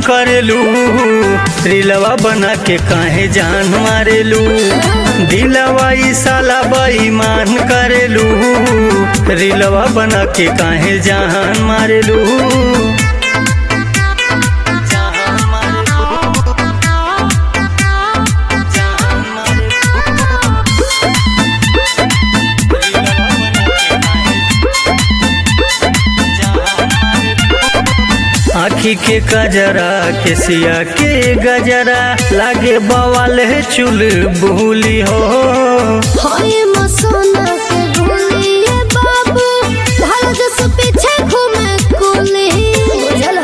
करेलू रिलवा बना के काहे जान मारेलू दिलवा ई साला बेईमान करेलू रिलवा बना के काहे जान मारेलू जान मारेलू जान आखी के कजरा के सिया के गजरा लागे बवाल है चुल भूली हो हाय मसोना के ढोलिए बाबू भारत से पीछे घूमे कोले बुझला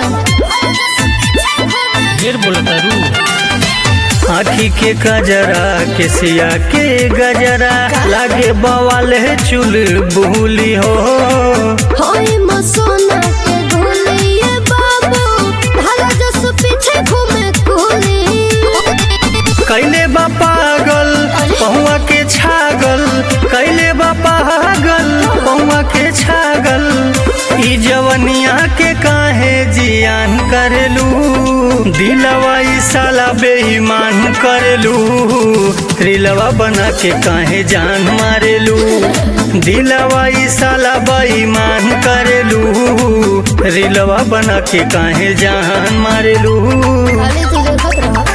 ढेर बोलता रू आखी के कजरा के सिया के गजरा लागे बवाल है चुल भूली हो हाय मसोना के ढोलिए बाबू भारत से पीछे घूमे कोले कैले बा पागल पहुआ के छागल कैले बा पागल पहुआ के छागल ई जवनिया के काहे जियान करेलू दिलवा ई साला बेईमान करेलू रिलवा बना के काहे जान मारेलू दिलवा ई साला बेईमान करेलू रिलवा बना के काहे जान मारेलू अरे तू देखत रहा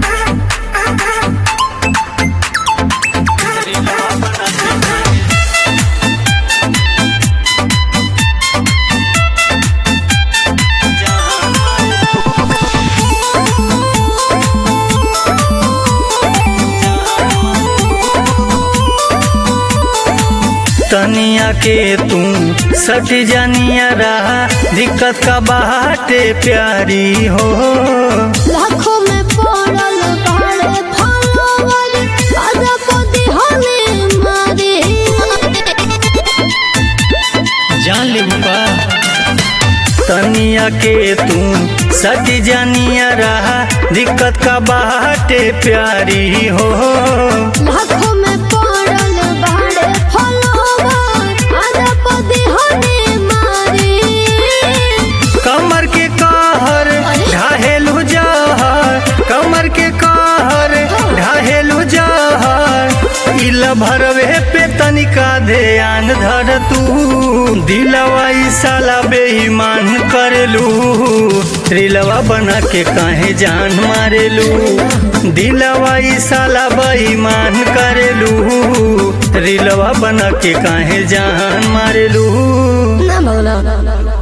तनिया के तू सट जानिया रहा दिक्कत का बाटे प्यारी हो लाखों में पड़ल बाड़े फॉलोवर आधा पति हमें मारे जान ले का तनिया के तू सट जानिया रहा दिक्कत का बाटे प्यारी हो लाखों में पड़ल बाड़े फॉलोवर आधा पति हमें मारे कमर के कहर ढाहेलू जहर कमर के कहर ढाहेलू जहर इल भरवे पे तनिका ध्यान धर तू दिलवा ई साला बेईमान करेलू रिलवा बना के काहे जान मारेलू दिलवा ई साला बेईमान करेलू रिलवा बना के काहे जान मारेलू ना भगला